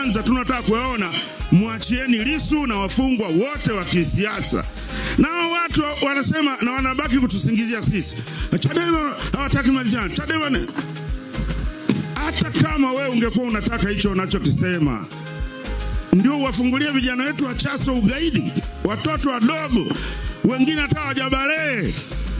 kwanza tunataka kuyaona, mwachieni Lisu na wafungwa wote wa kisiasa. Nao watu wanasema na wanabaki kutusingizia sisi, Chadema hawataki malizana, Chadema ne hata kama wewe ungekuwa unataka hicho unachokisema, ndio uwafungulie vijana wetu wa Chaso ugaidi, watoto wadogo wengine hata hawajabalee,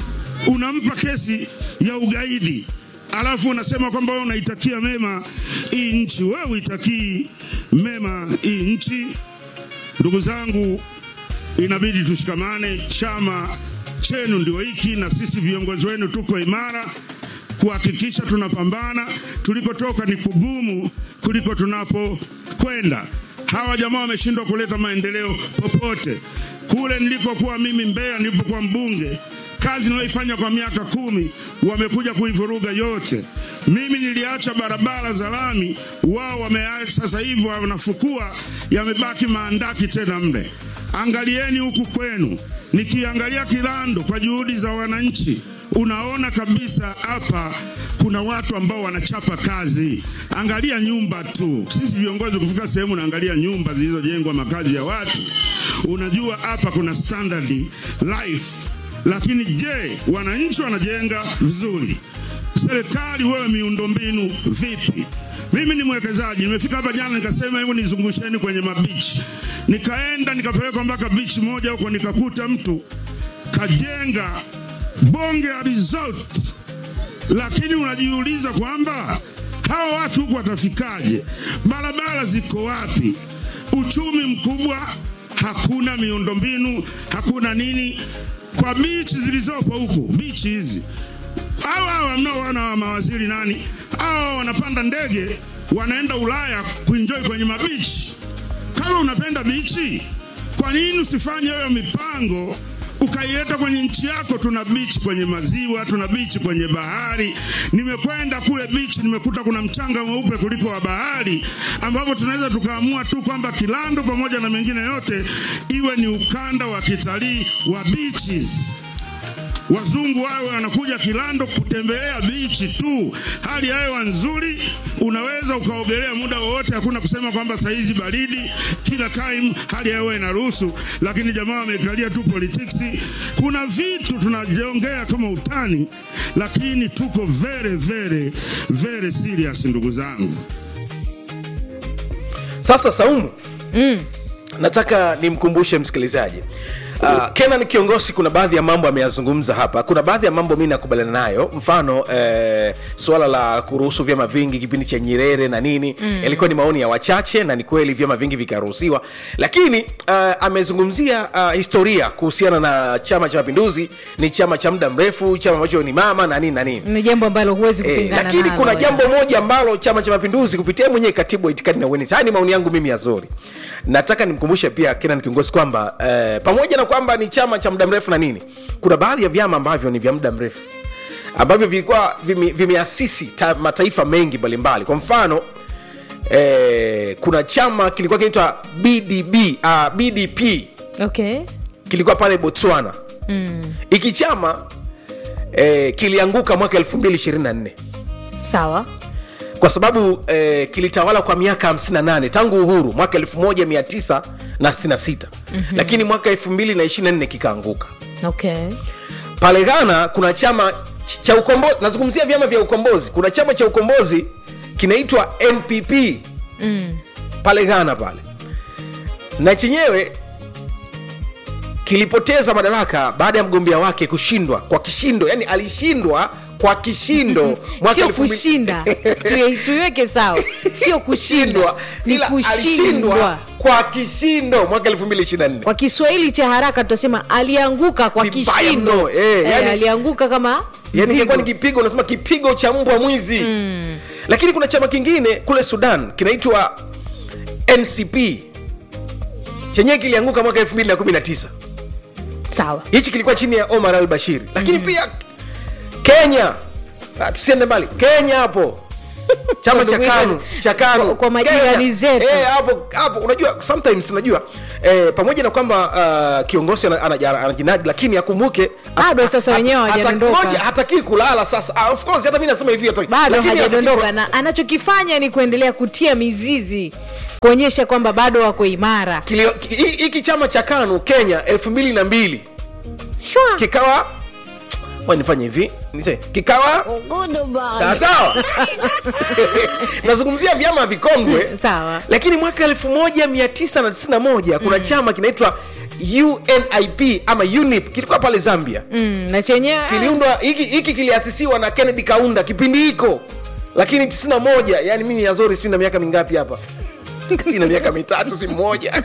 unampa kesi ya ugaidi, alafu unasema kwamba wewe unaitakia mema hii nchi. Wewe uitakii mema hii nchi. Ndugu zangu, inabidi tushikamane. Chama chenu ndio hiki, na sisi viongozi wenu tuko imara kuhakikisha tunapambana. Tulikotoka ni kugumu kuliko tunapokwenda. Hawa jamaa wameshindwa kuleta maendeleo popote. Kule nilikokuwa mimi Mbeya, nilipokuwa mbunge, kazi niliyoifanya kwa miaka kumi wamekuja kuivuruga yote. Mimi niliacha barabara za lami, wao wameacha. Sasa hivi wanafukua, yamebaki maandaki tena mle. Angalieni huku kwenu, nikiangalia Kilando kwa juhudi za wananchi unaona kabisa hapa kuna watu ambao wanachapa kazi. Angalia nyumba tu, sisi viongozi kufika sehemu unaangalia nyumba zilizojengwa makazi ya watu, unajua hapa kuna standard life. Lakini je, wananchi wanajenga vizuri? Serikali wewe, miundombinu vipi? Mimi ni mwekezaji, nimefika hapa jana nikasema hebu nizungusheni kwenye mabichi, nikaenda nikapelekwa mpaka bichi moja huko, nikakuta mtu kajenga bonge ya resort, lakini unajiuliza kwamba hawa watu huku watafikaje? Barabara ziko wapi? Uchumi mkubwa, hakuna miundombinu, hakuna nini. Kwa bichi zilizopo huku, bichi hizi, hawa hawa mnaoona wa mawaziri nani, hawa wanapanda ndege wanaenda Ulaya kuenjoy kwenye mabichi. Kama unapenda bichi, kwa nini usifanye hiyo mipango ukaileta kwenye nchi yako. Tuna bichi kwenye maziwa, tuna bichi kwenye bahari. Nimekwenda kule bichi, nimekuta kuna mchanga mweupe kuliko wa bahari, ambapo tunaweza tukaamua tu kwamba Kilando pamoja na mengine yote iwe ni ukanda wa kitalii wa beaches. Wazungu wawe wanakuja Kilando kutembelea bichi tu, hali ya hewa nzuri, unaweza ukaogelea muda wowote, hakuna kusema kwamba saizi baridi, kila time hali ya hewa inaruhusu. Lakini jamaa wamekalia tu politics. Kuna vitu tunajiongea kama utani, lakini tuko very very very serious, ndugu zangu. Sasa Saumu, nataka nimkumbushe msikilizaji Uh, Kenan kiongozi, kuna baadhi ya mambo ameyazungumza hapa. Kuna baadhi ya mambo mi nakubaliana nayo, mfano eh, suala la kuruhusu vyama vingi kipindi cha Nyerere na nini yalikuwa ni maoni ya wachache, na ni kweli vyama vingi vikaruhusiwa, lakini uh, amezungumzia uh, historia kuhusiana na Chama cha Mapinduzi. Ni chama cha muda mrefu, chama ambacho ni mama na nini na nini ni jambo ambalo huwezi Eh, kupingana lakini nalo, kuna ya. jambo moja ambalo Chama cha Mapinduzi kupitia mwenyewe katibu wa itikadi na uenezi, haya ni maoni yangu mimi yazuri, nataka nimkumbushe pia Kenan kiongozi kwamba eh, pamoja na kwamba ni chama cha muda mrefu na nini, kuna baadhi ya vyama ambavyo ni vya muda mrefu ambavyo vilikuwa vime- vimeasisi ta, mataifa mengi mbalimbali. Kwa mfano eh, kuna chama kilikuwa kinaitwa BDB, uh, BDP okay kilikuwa pale Botswana. Hiki chama eh, kilianguka mwaka 2024 sawa kwa sababu eh, kilitawala kwa miaka 58 tangu uhuru mwaka 1966 mm-hmm. lakini mwaka 2024 kikaanguka. okay Pale Ghana kuna chama ch- cha ukombozi, nazungumzia vyama vya ukombozi. Kuna chama cha ukombozi kinaitwa NPP mm. pale Ghana pale, na chenyewe kilipoteza madaraka baada ya mgombea wake kushindwa kwa kishindo, yani alishindwa kwa kishindo mwaka sio elfu mbili- kushinda Tuye- tuiweke sawa sio kushindwa ni ila alishindwa kushindwa kwa kishindo mwaka 2024 kwa kiswahili cha haraka tutasema alianguka kwa Vibaya kishindo mno, eh, Eh, yani- alianguka kama yani mzigo. ingekuwa ni kipigo unasema kipigo cha mbwa mwizi mm. lakini kuna chama kingine kule sudan kinaitwa ncp chenyewe kilianguka mwaka 2019 sawa hichi kilikuwa chini ya omar al bashir lakini mm. pia kenya Ah, tusiende mbali kenya hapo chama cha Ndugu kanu yangu, cha kanu kwa- kwa majirani Kenya. zetu. Eh, hapo hapo unajua sometimes unajua eh, pamoja na kwamba uh, kiongozi ana- anaja- anajinadi lakini akumbuke as- Bado sasa hata- wenyewe hata- hawajaondoka. moja, hatakii kulala sasa ah, of course hata mimi nasema hivi hataki- bado lakini hataki hajadondoka kulala. na anachokifanya ni kuendelea kutia mizizi kuonyesha kwamba bado wako imara Kilio- ki- hi- hiki chama cha kanu kenya elfu mbili na mbili Shwa. kikawa Ngoja nifanye hivi nise kikawa sawa sawa nazungumzia vyama vikongwe sawa lakini mwaka 1991 kuna chama kinaitwa unip ama unip kilikuwa pale zambia mm, na chenyewe kiliundwa hiki hiki kiliasisiwa na kennedy kaunda kipindi hiko lakini 91 yani mimi ni azori sijui na miaka mingapi hapa si na miaka mitatu si mmoja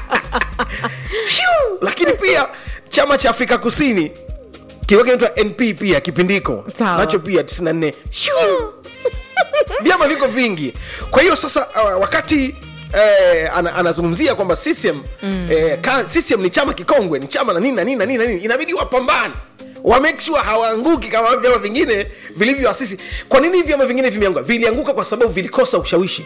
Phew! lakini pia chama cha afrika kusini kilikuwa kinaitwa np pia kipindiko Sawa. nacho pia 94 Shoo! vyama viko vingi kwa hiyo sasa uh, wakati Eh, ana, anazungumzia kwamba CCM, mm. eh, ka, CCM ni chama kikongwe ni chama na nini na nini na nini na nini inabidi wapambane wa make sure hawaanguki kama vyama vingine vilivyoasisi kwa nini vyama vingine vimeanguka vilianguka kwa sababu vilikosa ushawishi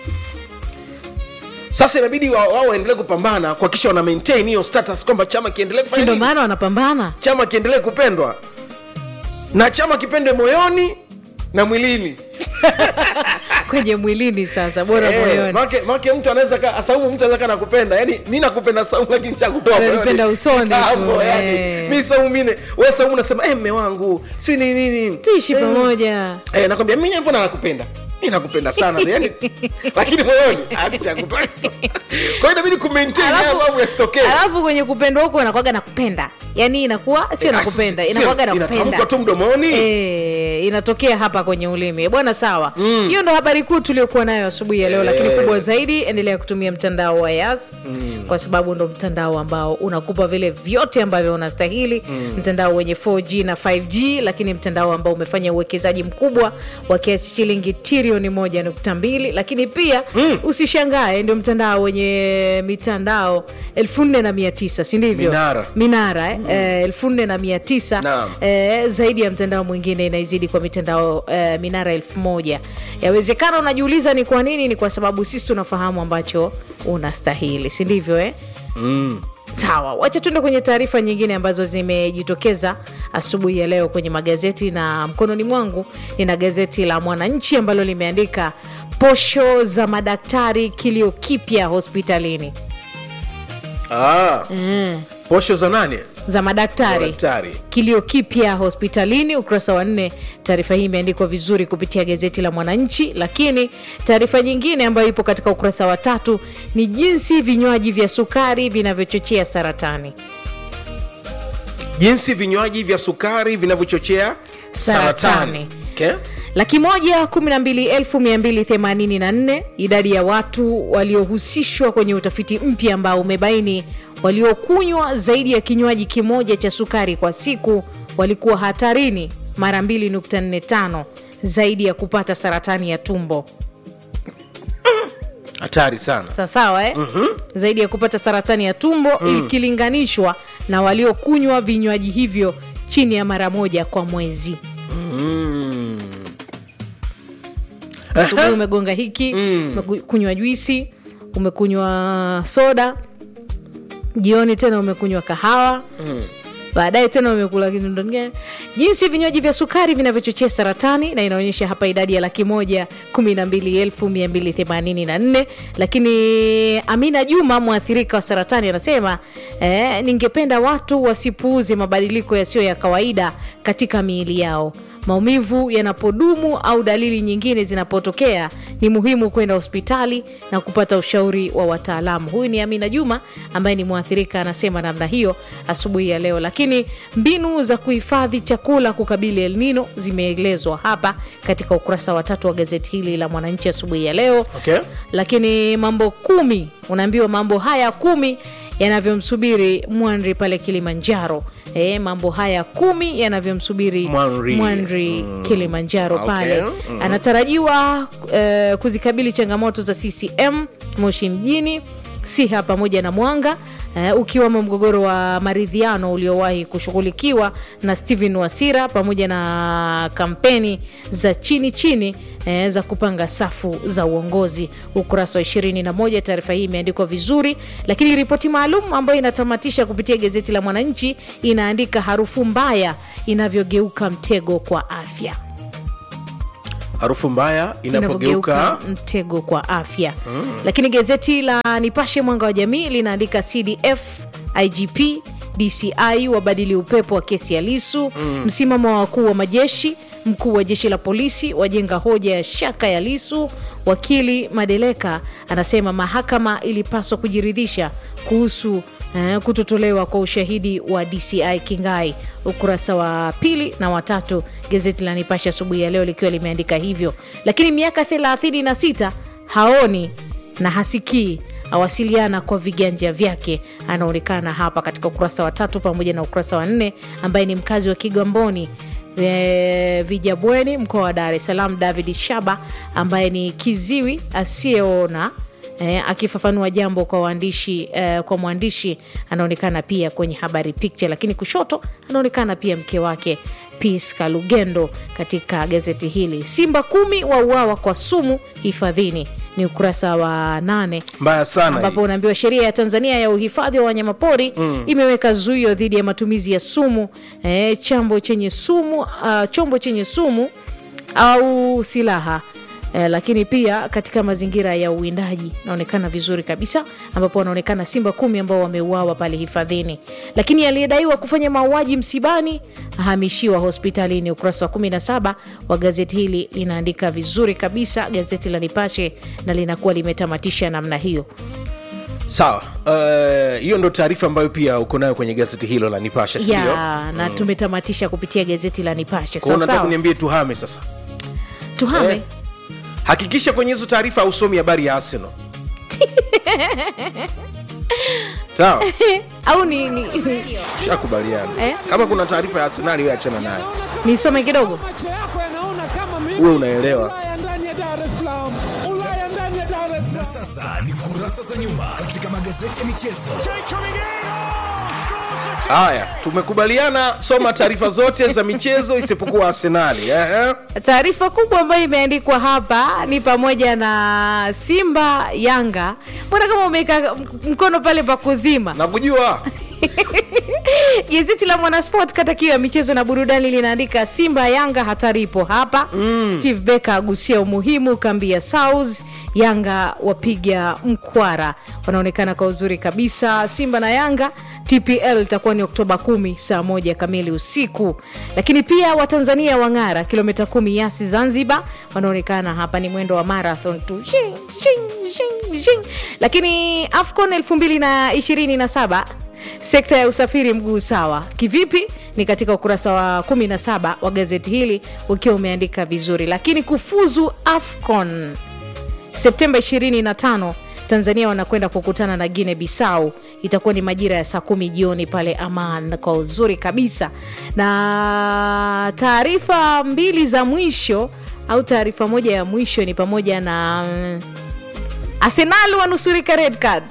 sasa inabidi wa- wao waendelee kupambana kuhakikisha wana maintain hiyo status kwamba chama kiendelee si kufanya ndo nini? maana wanapambana chama kiendelee kupendwa na chama kipendwe moyoni na mwilini kwenye mwilini sasa bora Eh, moyoni maake maake mtu anaweza ka saumu mtu anaweza ka nakupenda yani mi nakupenda saumu lakini chakutoa Unanipenda usoni tu, yani eh. mi saumu mine we saumu unasema eh mme wangu si ni nini tuishi Eh, pamoja eh nakwambia mimi mbona nakupenda mi nakupenda sana yani lakini moyoni akishakutoa kwa hiyo inabidi kumaintain haya Alafu- mambo yasitokee alafu kwenye kupendwa huko inakwaga nakupenda yaani inakuwa sio Eh, nakupenda sio- inakwaga inatamkwa nakupenda tu mdomoni Eh, inatokea hapa kwenye ulimi bwana sawa hiyo ndo habari kuu tuliokuwa nayo asubuhi ya leo lakini kubwa zaidi endelea kutumia mtandao wa yas kwa sababu ndo mtandao ambao unakupa vile vyote ambavyo unastahili mtandao wenye 4g na 5g lakini mtandao ambao umefanya uwekezaji mkubwa wa kiasi shilingi trilioni moja nukta mbili lakini pia usishangae ndio mtandao wenye mitandao elfu nne na mia tisa si ndivyo Minara. minara eh? Eh, elfu nne na mia tisa Naam. eh, zaidi ya mtandao mwingine inaizidi kwa mitandao eh, minara elfu moja yawezekana unajiuliza ni kwa nini ni kwa sababu sisi tunafahamu ambacho unastahili si ndivyo eh? sawa wacha tuende kwenye taarifa nyingine ambazo zimejitokeza asubuhi ya leo kwenye magazeti na mkononi mwangu nina gazeti la mwananchi ambalo limeandika posho za madaktari kilio kipya hospitalini ah. posho za nani za madaktari daktari kilio kipya hospitalini ukurasa wa nne taarifa hii imeandikwa vizuri kupitia gazeti la mwananchi lakini taarifa nyingine ambayo ipo katika ukurasa wa tatu ni jinsi vinywaji vya sukari vinavyochochea saratani jinsi vinywaji vya sukari vinavyochochea Saratani. saratani okay? laki moja kumi na mbili elfu mia mbili themanini na nne idadi ya watu waliohusishwa kwenye utafiti mpya ambao umebaini waliokunywa zaidi ya kinywaji kimoja cha sukari kwa siku walikuwa hatarini mara 2.45 zaidi ya kupata saratani ya tumbo hatari sana sawasawa eh? mm-hmm. zaidi ya kupata saratani ya tumbo mm. ikilinganishwa na waliokunywa vinywaji hivyo chini ya mara moja kwa mwezi asubuhi umegonga hiki umekunywa juisi umekunywa soda jioni tena umekunywa kahawa baadaye tena umekula kitu kingine. jinsi vinywaji vya sukari vinavyochochea saratani na inaonyesha hapa idadi ya laki moja kumi na mbili elfu mia mbili themanini na nne lakini amina juma mwathirika wa saratani anasema eh, ningependa watu wasipuuze mabadiliko yasiyo ya kawaida katika miili yao maumivu yanapodumu au dalili nyingine zinapotokea ni muhimu kwenda hospitali na kupata ushauri wa wataalamu huyu ni amina juma ambaye ni mwathirika anasema namna hiyo asubuhi ya leo lakini mbinu za kuhifadhi chakula kukabili elnino zimeelezwa hapa katika ukurasa wa tatu wa gazeti hili la mwananchi asubuhi ya leo Okay. lakini mambo kumi unaambiwa mambo haya kumi yanavyomsubiri mwanri pale kilimanjaro e, mambo haya kumi yanavyomsubiri Mwanri. mwanri kilimanjaro Okay. pale Mhm. anatarajiwa eh, kuzikabili changamoto za ccm moshi mjini siha pamoja na mwanga eh, ukiwemo mgogoro wa maridhiano uliowahi kushughulikiwa na stephen wasira pamoja na kampeni za chini chini eh, za kupanga safu za uongozi ukurasa wa 21 taarifa hii imeandikwa vizuri lakini ripoti maalum ambayo inatamatisha kupitia gazeti la mwananchi inaandika harufu mbaya inavyogeuka mtego kwa afya harufu mbaya inavyogeuka inapogeuka mtego kwa afya lakini gazeti la nipashe mwanga wa jamii linaandika cdf igp dci wabadili upepo wa kesi ya lisu msimamo wa wakuu wa majeshi mkuu wa jeshi la polisi wajenga hoja ya shaka ya lisu wakili madeleka anasema mahakama ilipaswa kujiridhisha kuhusu eh, kutotolewa kwa ushahidi wa dci kingai ukurasa wa pili na watatu gazeti la nipashe asubuhi ya leo likiwa limeandika hivyo lakini miaka 36 haoni na hasikii awasiliana kwa viganja vyake anaonekana hapa katika ukurasa wa tatu pamoja na ukurasa wa nne ambaye ni mkazi wa kigamboni e, vijabweni mkoa wa dar es salaam david shaba ambaye ni kiziwi asiyeona E, akifafanua jambo kwa waandishi e, kwa mwandishi anaonekana pia kwenye habari picture lakini kushoto anaonekana pia mke wake Peace Kalugendo katika gazeti hili simba kumi wauawa kwa sumu hifadhini ni ukurasa wa nane mbaya sana ambapo hii. unaambiwa sheria ya tanzania ya uhifadhi wa wanyamapori mm. imeweka zuio dhidi ya matumizi ya sumu e, chambo chenye sumu uh, chombo chenye sumu au silaha Eh, lakini pia katika mazingira ya uwindaji naonekana vizuri kabisa ambapo wanaonekana simba kumi ambao wameuawa pale hifadhini lakini aliyedaiwa kufanya mauaji msibani ahamishiwa hospitalini ukurasa wa 17 wa gazeti hili linaandika vizuri kabisa gazeti la nipashe na linakuwa limetamatisha namna hiyo sawa Eh, hiyo ndo taarifa ambayo pia uko nayo kwenye gazeti hilo la nipashe sindio ya na tumetamatisha kupitia gazeti la nipashe Kwa hiyo unataka sawasawa kuniambie tuhame sasa tuhame Eh. hakikisha kwenye hizo taarifa hausomi habari ya arsenal sawa au ni, ni, ni, shakubaliana Eh? kama kuna taarifa ya arsenali we achana nayo nisome kidogo macho yako yanaona kama mimi Uwe unaelewa. Ulaya ndani ya Dar es Salaam, Ulaya ndani ya Dar es Salaam. Sasa ni kurasa za nyuma katika magazeti ya michezo. haya tumekubaliana soma taarifa zote za michezo isipokuwa arsenali eh, eh. taarifa kubwa ambayo imeandikwa hapa ni pamoja na simba yanga mbona kama umeweka mkono pale pa kuzima nakujua gazeti la mwanasport kata kiu ya michezo na burudani linaandika simba yanga hatari ipo hapa mm. steve becker agusia umuhimu kambi ya south yanga wapiga mkwara wanaonekana kwa uzuri kabisa simba na yanga tpl itakuwa ni oktoba 1 saa moja kamili usiku lakini pia watanzania wang'ara kilomita kumi yasi zanzibar wanaonekana hapa ni mwendo wa marathon tu Shing, shing, shing, shing. lakini afcon 227 sekta ya usafiri mguu sawa kivipi ni katika ukurasa wa 17 wa gazeti hili ukiwa umeandika vizuri lakini kufuzu afcon septemba 25 tanzania wanakwenda kukutana na guine bisau itakuwa ni majira ya saa kumi jioni pale aman kwa uzuri kabisa na taarifa mbili za mwisho au taarifa moja ya mwisho ni pamoja na mm, arsenal wanusurika red card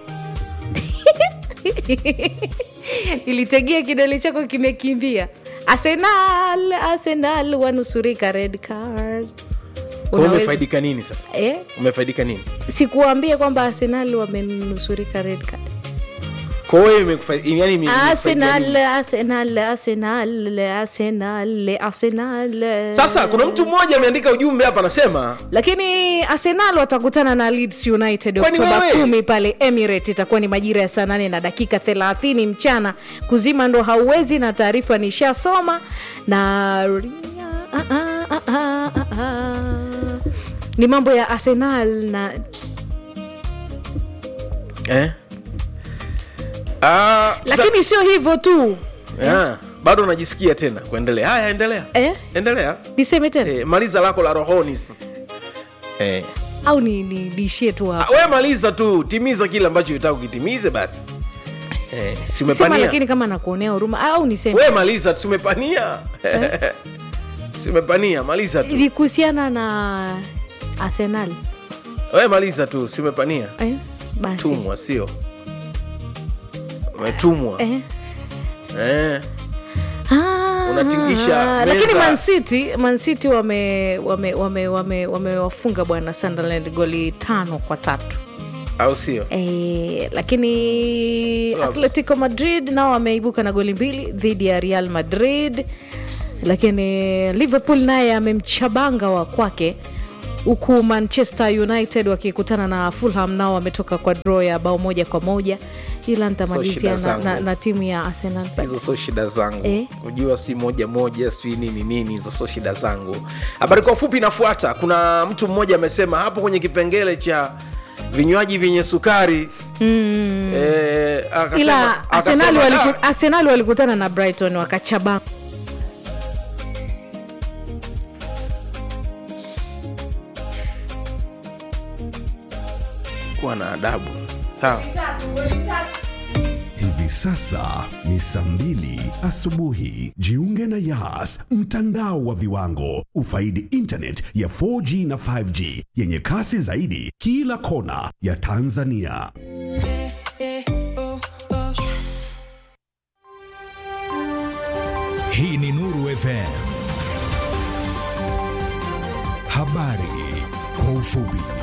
ilitegea kidole chako kimekimbia arsenal arsenal wanusurika red card Kwa hiyo Unaweza- umefaidika nini sasa eh? umefaidika nini sikuambia kwamba arsenal wamenusurika red card kwa hiyo imekufa- yani ime- imekufaidika arsenal nini? arsenal arsenal arsenal arsenal sasa kuna mtu mmoja ameandika ujumbe hapa anasema lakini arsenal watakutana na leeds united Kwani oktoba wewe? kumi pale emirate itakuwa ni majira ya saa nane na dakika 30 mchana kuzima ndo hauwezi na taarifa nishasoma na ah, ah, ah, ah, ah, ah. ni mambo ya arsenal na eh? Ah, tuta- lakini sio hivyo tu Ah, bado unajisikia tena kuendelea haya endelea eh? endelea niseme tena eh, maliza lako la rohoni sasa. eh. au ni nibishie tu Ah, hapo we maliza tu timiza kile ambacho utaka ukitimize basi eh, si sema umepania lakini kama nakuonea huruma au niseme we maliza tu simepania simepania maliza tu ilikuhusiana na arsenal we maliza tu simepania eh? basi tumwa sio umetumwa eh? eh. Ah, Unatingisha lakini meza. mancity mancity wame wame wame wame wamewafunga bwana sunderland goli tano kwa tatu au sio e, lakini Sawa. atletico madrid nao wameibuka na goli mbili dhidi ya real madrid lakini liverpool naye amemchabanga wa kwake huku manchester united wakikutana na fulham nao wametoka kwa draw ya bao moja kwa moja ila nitamalizia shida na, na, zangu. na timu ya arsenal hizo sio shida zangu Eh? kujua si moja moja si nini nini hizo sio shida zangu habari kwa ufupi inafuata kuna mtu mmoja amesema hapo kwenye kipengele cha vinywaji vyenye sukari mm. eh, akasema- ila akasema, arsenal waliku, "Ah, arsenal walikutana na brighton wakachabanga kuwa na adabu sawa Hivi sasa ni saa mbili asubuhi. Jiunge na Yas, mtandao wa viwango. Ufaidi internet ya 4G na 5G yenye kasi zaidi kila kona ya Tanzania. Hii ni Nuru FM. Habari kwa ufupi.